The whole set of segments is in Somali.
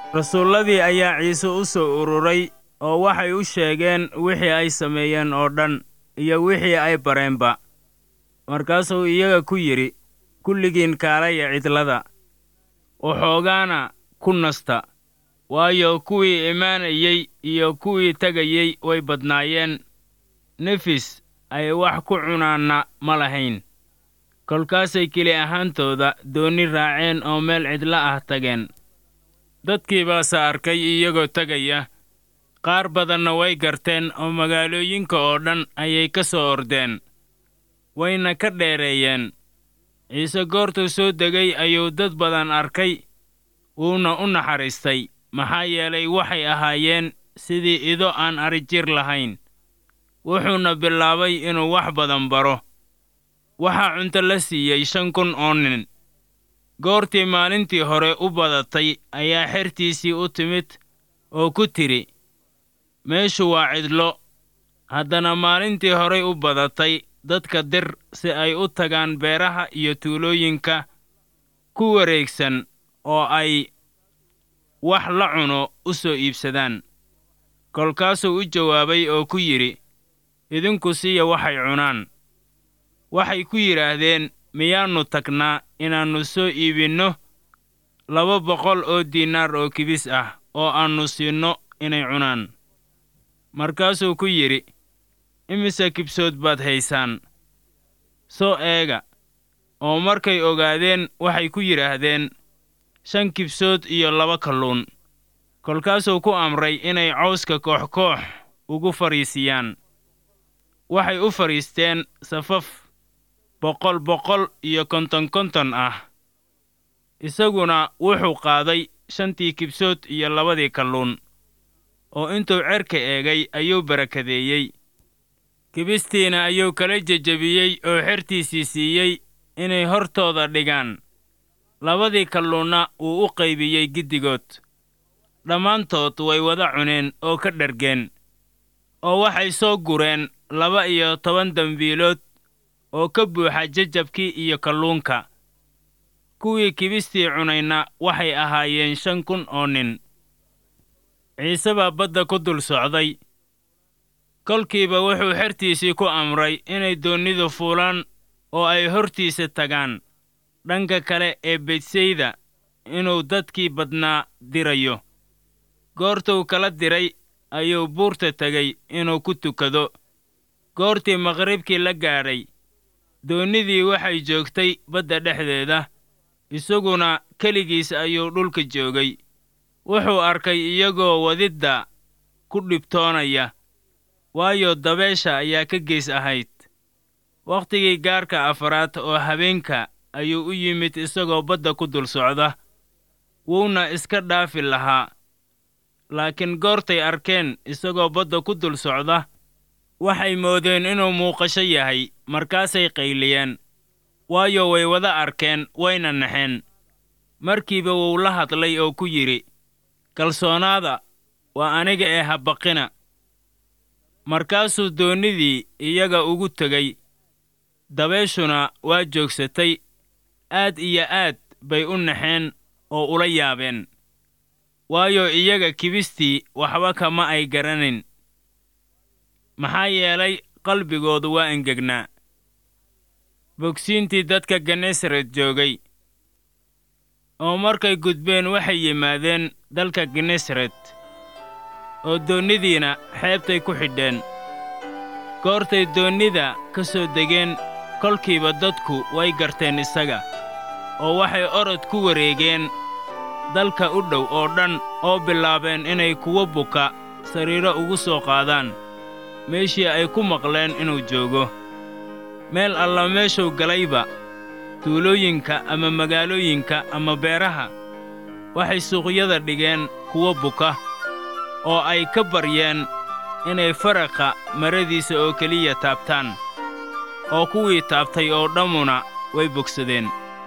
rasuulladii ayaa ciise u soo ururay oo waxay u sheegeen wixii ay sameeyeen oo dhan iyo wixii ay bareenba markaasuu iyaga ku yidhi kulligiin kaalaya cidlada waxoogaana ku nasta waayo kuwii imaanayey iyo kuwii tegayey way badnaayeen nefis ay wax ku cunaanna ma lahayn kolkaasay keli ahaantooda doonni raaceen oo meel cidlo ah tageen dadkii baase arkay iyagoo tegaya qaar badanna way garteen oo magaalooyinka oo dhan ayay ka soo ordeen wayna ka dheereeyeen ciise goortuu soo degay ayuu dad badan arkay wuuna u naxariistay maxaa yeelay waxay ahaayeen sidii ido aan arijir lahayn wuxuuna bilaabay inuu wax badan baro waxaa cunto la siiyey shan kun oo nin goortii maalintii hore u badatay ayaa xertiisii u timid oo ku tidhi meeshu waa cidlo haddana maalintii horay u badatay dadka dir si ay u tagaan beeraha iyo tuulooyinka ku wareegsan oo ay wax la cuno u soo iibsadaan kolkaasuu u jawaabay oo ku yidhi idinku siiya waxay cunaan waxay ku yidhaahdeen miyaannu tagnaa inaannu soo iibinno laba boqol oo diinaar oo kibis ah oo aannu siinno inay cunaan markaasuu ku yidhi imise kibsood baad haysaan soo eega oo markay ogaadeen waxay ku yidhaahdeen shan kibsood iyo laba kalluun kolkaasuu ku amray inay cawska koox koox ugu fadhiisiyaan waxay u fadhiisteen safaf boqol boqol iyo konton konton ah isaguna wuxuu qaaday shantii kibsood iyo labadii kalluun oo intuu cerka eegay ayuu barakadeeyey kibistiina ayuu kala jejebiyey oo xertiisii siiyey inay hortooda dhigaan labadii kalluunna wuu u qaybiyey giddigood dhammaantood way wada cuneen oo ka dhargeen oo waxay soo gureen laba iyo toban dembiilood oo ka buuxa jajabkii iyo kalluunka kuwii kibistii cunayna waxay ahaayeen shan kun oo nin ciise baa badda ku dul socday kolkiiba wuxuu xertiisii ku amray inay doonnidu fuulaan oo ay hortiisa tagaan dhanka kale ee bedsayda inuu dadkii badnaa dirayo goortuu kala diray ayuu buurta tegey inuu ku tukado goortii maqribkii la gaadhay doonnidii waxay joogtay badda dhexdeeda isaguna keligiis ayuu dhulka joogay wuxuu arkay iyagoo wadidda ku dhibtoonaya waayo dabeesha ayaa ka gees ahayd wakhtigii gaarka afaraad oo habeenka ayuu u yimid isagoo badda ku dul socda wuuna iska dhaafi lahaa laakiin goortay arkeen isagoo badda ku dul socda waxay moodeen inuu muuqasho yahay markaasay qayliyeen waayo way wada arkeen wayna naxeen markiiba wuu la hadlay oo ku yidhi kalsoonaada waa aniga ee habaqina markaasuu doonnidii iyaga ugu tegey dabeeshuna waa joogsatay aad iyo aad bay u naxeen oo ula yaabeen waayo iyaga kibistii waxba kama ay garanayn maxaa yeelay qalbigoodu waa engegnaa bogsiintii dadka genesaret joogay oo markay gudbeen waxay yimaadeen dalka genesaret oo doonnidiina xeebtay ku xidheen goortay doonnida ka soo degeen kolkiiba dadku way garteen isaga oo waxay orod ku wareegeen dalka u dhow oo dhan oo bilaabeen inay kuwo buka sariiro ugu soo qaadaan meeshii ay ku maqleen inuu joogo meel alla meeshuu galayba tuulooyinka ama magaalooyinka ama beeraha waxay suuqyada dhigeen kuwo buka oo ay ka baryeen inay faraqa maradiisa oo keliya taabtaan oo kuwii taabtay oo dhammuna way bogsadeen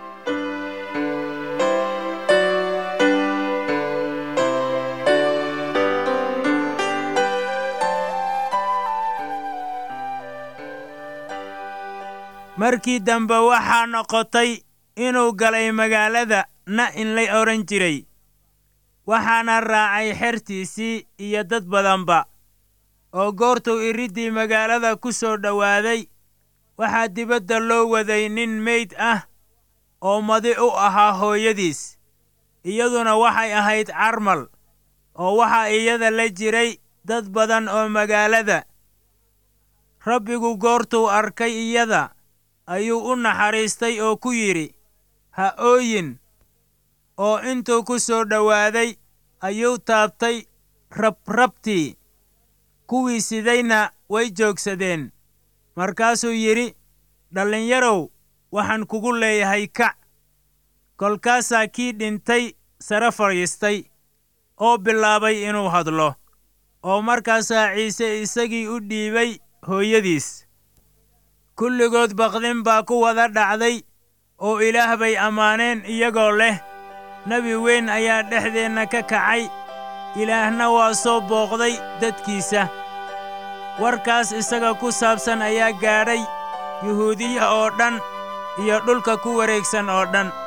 markii dambe waxaa noqotay inuu galay magaalada na in la odhan jiray waxaana raacay xertiisii iyo dad badanba oo goortuu iriddii magaalada ku soo dhowaaday waxaa dibadda loo waday nin meyd ah oo madi u ahaa hooyadiis iyaduna waxay ahayd carmal oo waxaa iyada la jiray dad badan oo magaalada rabbigu goortuu arkay iyada ayuu u naxariistay oo ku yidhi ha ooyin oo intuu ku soo dhowaaday ayuu taabtay rabrabtii kuwii sidayna way joogsadeen markaasuu yidhi dhallinyarow waxaan kugu leeyahay kac kolkaasaa kii dhintay sare fadhiistay oo bilaabay inuu hadlo oo markaasaa ciise isagii u dhiibay hooyadiis kulligood baqdin baa ku wada dhacday oo ilaah bay ammaaneen iyagoo leh nebi weyn ayaa dhexdeenna ka kacay ilaahna waa soo booqday dadkiisa warkaas isaga ku saabsan ayaa gaadhay yuhuudiya oo dhan iyo dhulka ku wareegsan oo dhan